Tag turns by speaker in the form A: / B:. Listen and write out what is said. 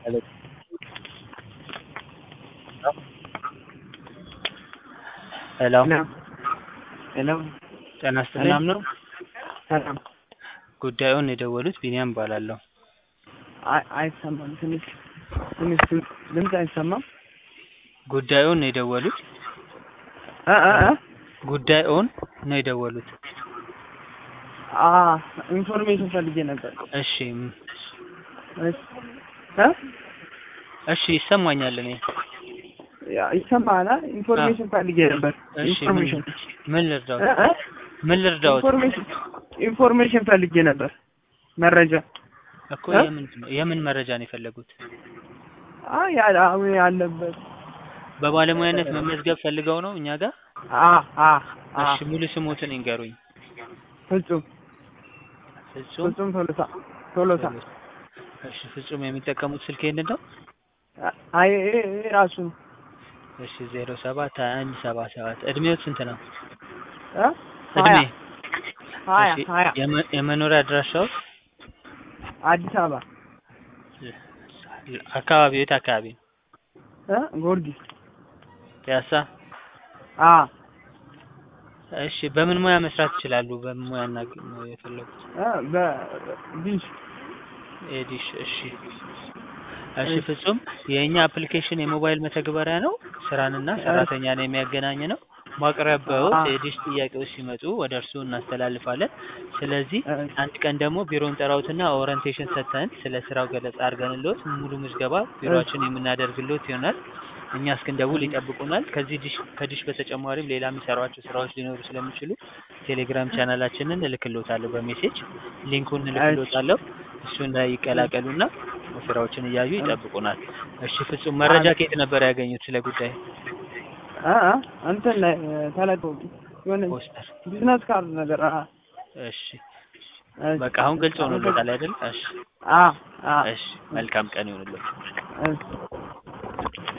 A: ሄሎ ሄሎ
B: ሄሎ
A: ጤና ይስጥልኝ።
B: ሰላም ነው? ሰላም።
A: ጉዳዩን የደወሉት ቢኒያም እባላለሁ።
B: አይ አይሰማም። ትንሽ ትንሽ ድምፅ አይሰማም።
A: ጉዳዩን ነው የደወሉት?
B: እ እ እ
A: ጉዳዩን ነው የደወሉት?
B: አ ኢንፎርሜሽን ፈልጌ ነበር።
A: እሺ ም-
B: እሺ እ
A: እሺ ይሰማኛል። እኔ
B: ያ ይሰማሃል? ኢንፎርሜሽን ፈልጌ ነበር።
A: እሺ ምን
B: ኢንፎርሜሽን
A: ምን
B: እ
A: ልርዳዎት?
B: እ
A: ምን ልርዳዎት?
B: ኢንፎርሜሽን ኢንፎርሜሽን ፈልጌ ነበር። መረጃ
A: እኮ
B: እ?
A: የምን የምን መረጃ ነው የፈለጉት?
B: አይ ያ አሁን ያለበት
A: በባለሙያነት መመዝገብ ፈልገው ነው እኛ ጋር?
B: አ አ አ
A: እሺ ሙሉ ስሞትን ይንገሩኝ።
B: ፍጹም
A: ፍጹም
B: ፍጹም ቶሎሳ ቶሎሳ
A: እሺ ፍጹም የሚጠቀሙት ስልክ ይሄንን ነው?
B: አይ ይሄ ይሄ ራሱ ነው።
A: እሺ ዜሮ ሰባት ሀያ አንድ ሰባ ሰባት እድሜዎት ስንት ነው?
B: እ
A: እድሜ
B: ሀያ
A: እሺ፣
B: ሀያ
A: የመ- የመኖሪያ አድራሻዎት
B: አዲስ አበባ
A: አካባቢ የት አካባቢ ነው?
B: እ ጊዮርጊስ
A: ፒያሳ።
B: አ
A: እሺ በምን ሙያ መስራት ይችላሉ? በምን ሙያ እና ነው የፈለጉት?
B: እ በዲሽ
A: ኤዲሽ። እሺ እሺ ፍጹም የእኛ አፕሊኬሽን የሞባይል መተግበሪያ ነው። ስራንና ሰራተኛን የሚያገናኝ ነው። ማቅረቢያዎት
B: አ-
A: የዲሽ ጥያቄዎች ሲመጡ ወደ እርስዎ እናስተላልፋለን። ስለዚህ
B: እ
A: አንድ ቀን ደግሞ ቢሮን ጠራውትና ኦሪንቴሽን ሰጥተን ስለ ስራው ገለጻ አድርገንልዎት ሙሉ ምዝገባ ቢሮአችን የምናደርግልዎት ይሆናል። እኛ እስክንደውል ይጠብቁናል። ከዚህ ዲሽ ከዲሽ በተጨማሪም ሌላ የሚሰሯቸው ስራዎች ሊኖሩ ስለሚችሉ ቴሌግራም ቻናላችንን እልክልዎታለሁ በሜሴጅ ሊንኩን እልክልዎታለሁ። እሱን ላይ ይቀላቀሉና ስራዎችን እያዩ ይጠብቁናል። እሺ ፍጹም መረጃ ከየት ነበር ያገኙት ስለ ጉዳይ?
B: እ እ እንትን ላይ ተለቀቁ የሆነ
A: ፖስተር።
B: ቢዝነስ ካርድ ነገር አ
A: እሺ
B: እሺ።
A: በቃ አሁን ግልጽ ሆኖልዎታል አይደል? እሺ
B: አ አ
A: እሺ መልካም ቀን ይሁንልዎት።
B: እሺ